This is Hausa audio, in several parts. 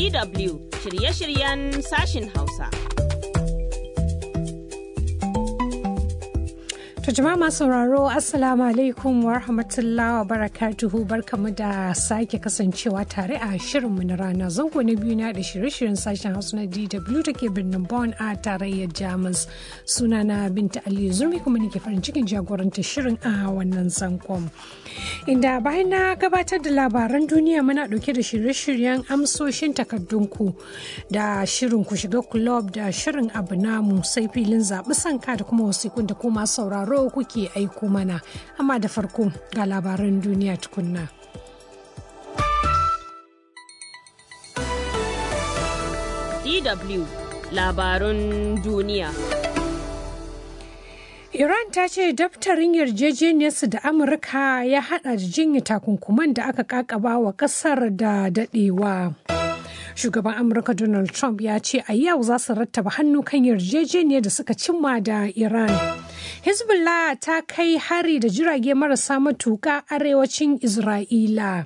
DW shirye-shiryen sashin Hausa. To jama'a masu sauraro Assalamu alaikum wa rahmatullahi wa barakatuhu barkamu da sake kasancewa tare a shirinmu na rana zango na biyu na da shirye-shiryen sashen Hausa na DW da ke birnin Bonn a tarayyar Jamus. Sunana Binta Ali Zurmi kuma nake farin cikin jagoranta shirin a wannan zangon. Inda bayan na gabatar da labaran duniya muna dauke da shirye-shiryen amsoshin takardunku da shirin ku shiga kulob da shirin abu namu sai filin zaɓi sanka da kuma wasikun da kuma sauraro kuke aiko mana amma da farko ga labaran duniya tukunna. DW labarun duniya. Iran ta ce daftarin yarjejeniyarsu da Amurka ya hada da jinya takunkuman da aka kakaba wa kasar da dadewa. Shugaban Amurka Donald Trump ya ce a yau za su rattaba hannu kan yarjejeniyar da suka cimma da Iran. Hezbollah ta kai hari da jirage marasa matuƙa arewacin Isra'ila.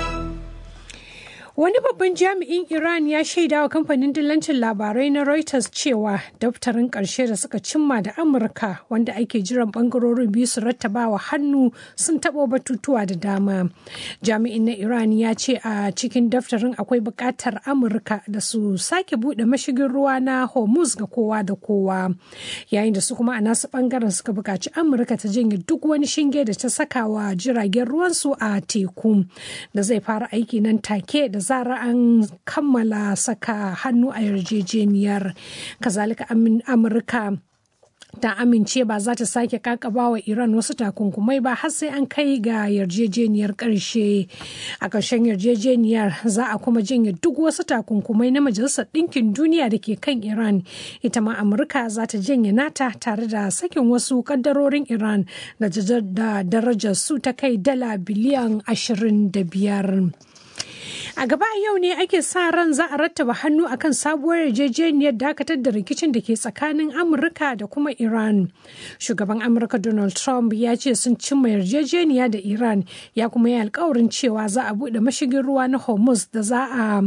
Wani babban jami'in Iran ya shaida wa kamfanin dillancin labarai na Reuters cewa daftarin ƙarshe da suka cimma da Amurka wanda ake jiran bangarorin biyu su rattabawa hannu sun taɓo batutuwa da dama. Jami'in na Iran ya ce a cikin daftarin akwai buƙatar Amurka da su sake buɗe mashigin ruwa na Hormuz ga kowa da kowa. Yayin da su kuma a nasu ɓangaren suka buƙaci Amurka ta janye duk wani shinge da ta saka wa jiragen ruwansu a teku da zai fara aiki nan take da zara an kammala saka hannu a yarjejeniyar kazalika amurka ta amince ba za ta sake kakaba wa iran wasu takunkumai ba har sai an kai ga yarjejeniyar karshe a ƙarshen yarjejeniyar za a kuma janye duk wasu takunkumai na majalisar ɗinkin duniya da ke kan iran ita ma amurka za ta janye nata tare da sakin wasu kaddarorin iran da darajar su ta kai dala biliyan 25 A gaba yau ne ake sa ran za a rattaba hannu akan sabuwar yarjejeniyar dakatar da rikicin da ke tsakanin Amurka da kuma Iran. Shugaban Amurka Donald Trump ya ce sun cimma yarjejeniya da Iran ya kuma yi alkawarin cewa za a buɗe mashigin ruwa na Hormuz da za a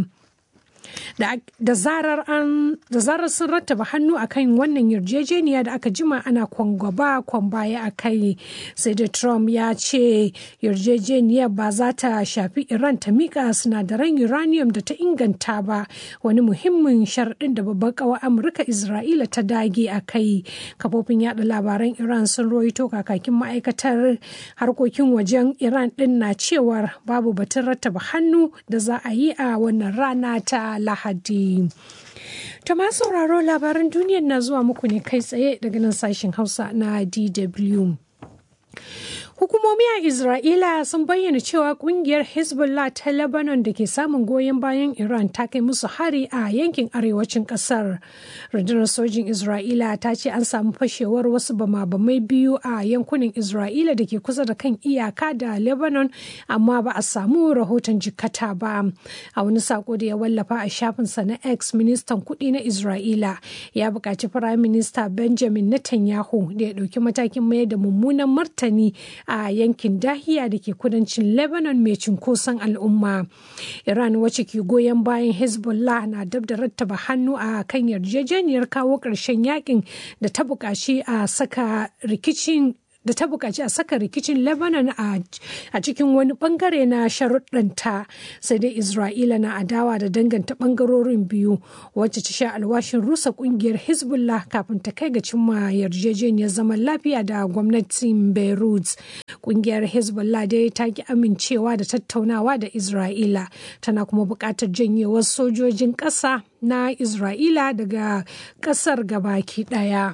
da zarar sun rattaba hannu akan wannan yarjejeniya da aka jima ana kwangwaba kwan baya a kai sai da trump ya ce yarjejeniyar ba za ta shafi iran ta mika sinadaran uranium da ta inganta ba wani muhimmin sharaɗin da babban kawa amurka isra'ila ta dage a kai kafofin yada labaran iran sun roito kakakin ma'aikatar harkokin wajen iran din na cewar babu batun rattaba hannu da za a yi a wannan rana ta lahadi To masu sauraro labaran duniyar na zuwa muku ne kai tsaye daga nan sashen Hausa na DW. Hukumomi a Isra'ila sun bayyana cewa kungiyar Hezbollah ta Lebanon da ke samun goyon bayan Iran ta kai musu hari a yankin arewacin kasar. Rundunar sojin Isra'ila ta ce an samu fashewar wasu bama-bamai biyu a yankunan Isra'ila da ke kusa da kan iyaka da Lebanon amma ba a samu rahoton jikata ba. A wani sako da ya wallafa a shafinsa na X ministan kuɗi na Isra'ila ya buƙaci Firayim Minista Benjamin Netanyahu da ya ɗauki matakin mayar da mummunan martani a yankin dahiya da ke kudancin lebanon mai cunkoson al'umma iran wacce ke goyon bayan hezbollah na dab da rattaba hannu a kan yarjejeniyar kawo ƙarshen yakin da ta buƙaci a saka rikicin da ta buƙaci a saka rikicin lebanon a cikin wani bangare na sharuɗanta sai dai isra'ila na adawa da danganta bangarorin biyu wacce ta sha alwashin rusa ƙungiyar hezbollah kafin ta kai ga cimma yarjejeniyar zaman lafiya da gwamnatin beirut ƙungiyar hezbollah dai ta ki amincewa da tattaunawa da isra'ila tana kuma buƙatar janyewar sojojin ƙasa na isra'ila daga ƙasar gabaki ɗaya.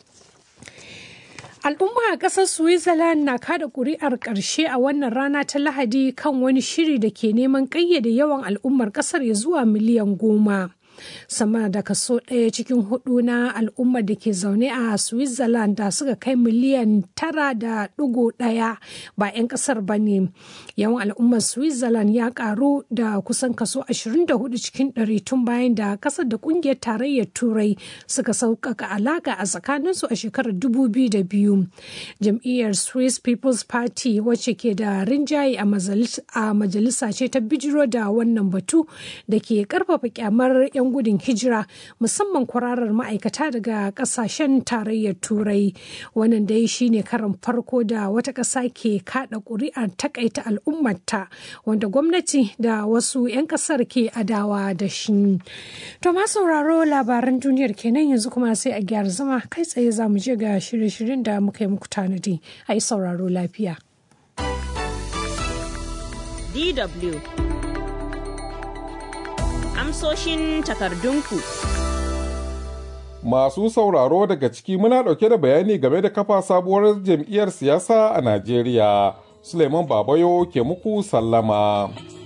Al'umma a ƙasar Switzerland na kada ƙuri'ar ƙarshe a wannan rana ta Lahadi kan wani shiri da ke neman ƙayyade yawan al'ummar ƙasar ya zuwa miliyan goma. sama da kaso ɗaya cikin hudu na al'ummar da ke zaune a switzerland da suka kai miliyan tara da ɗigo ɗaya ba 'yan ƙasar ba ne yawan al'ummar switzerland ya ƙaru da kusan kaso 24 cikin ɗari tun bayan da ƙasar da ƙungiyar tarayyar turai suka sauƙaƙa alaƙa a tsakaninsu a shekarar 2002 jam'iyyar swiss people's party wacce ke da rinjaye a majalisa ce ta bijiro da wannan batu da ke karfafa kyamar 'yan gudun hijira musamman kwararar ma'aikata daga kasashen tarayyar turai wannan dai shine karan farko da wata ƙasa ke kada ƙuri'ar takaita al'ummarta wanda gwamnati da wasu 'yan ƙasar ke adawa da shi to ma sauraro labaran duniyar kenan yanzu kuma sai a gyara zama kai tsaye za mu je ga shirye-shiryen da muka yi muku tanadi a yi sauraro lafiya DW Amsoshin takardunku Masu sauraro daga ciki muna ɗauke da bayani game da kafa sabuwar jam'iyyar siyasa a Najeriya. Suleiman Babayo ke muku sallama.